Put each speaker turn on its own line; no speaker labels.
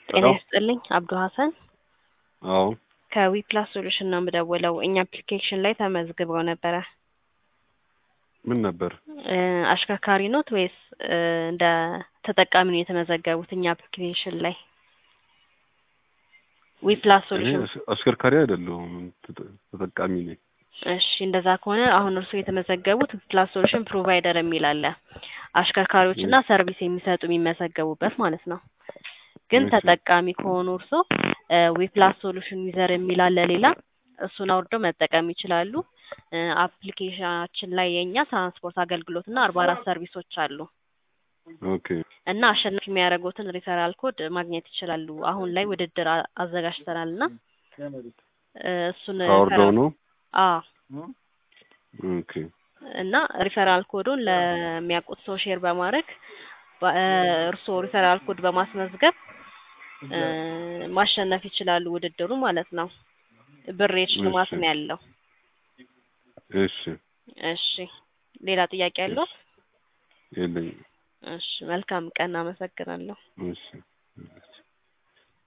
ጤና
ሄሎ
ይስጥልኝ አብዱ ሀሰን
አዎ
ከዊፕላስ ሶሉሽን ነው የምደውለው። እኛ አፕሊኬሽን ላይ ተመዝግበው ነበረ።
ምን ነበር?
እ አሽከርካሪ ኖት ወይስ እ እንደ ተጠቃሚ ነው የተመዘገቡት? እኛ አፕሊኬሽን ላይ ዊፕላስ
እኔ
ሶሉሽን
አስ- አሽከርካሪ አይደለሁም ተጠ- ተጠቃሚ ነኝ።
እሺ እንደዛ ከሆነ አሁን እርስዎ የተመዘገቡት ዊፕላስ ሶሉሽን ፕሮቫይደር የሚል አለ። አሽከርካሪዎች እና ሰርቪስ የሚሰጡ የሚመዘገቡበት ማለት ነው። ግን
እሺ።
ተጠቃሚ ከሆኑ እርስዎ ዊፕላስ ሶሉሽን ዩዘር የሚል አለ ሌላ እሱን አውርደው መጠቀም ይችላሉ። እ አፕሊኬሽናችን ላይ የእኛ ትራንስፖርት አገልግሎት እና አርባ አራት ሰርቪሶች አሉ
ኦኬ
እና አሸናፊ የሚያደርጉትን ሪፈራል ኮድ ማግኘት ይችላሉ። አሁን ላይ ውድድር አ- አዘጋጅተናል እና እ እሱን
አውርደው ነው።
አዎ
ኦኬ
እና ሪፈራል ኮዱን ለሚያውቁት ሰው ሼር በማድረግ በ- እ እርስዎ ሪፈራል ኮድ በማስመዝገብ እ ማሸነፍ ይችላሉ ውድድሩ ማለት ነው። ብር የሽልማት
እሺ።
ነው ያለው።
እሺ
እሺ ሌላ ጥያቄ ያለው?
የለኝም።
እሺ መልካም ቀን። አመሰግናለሁ።
እሺ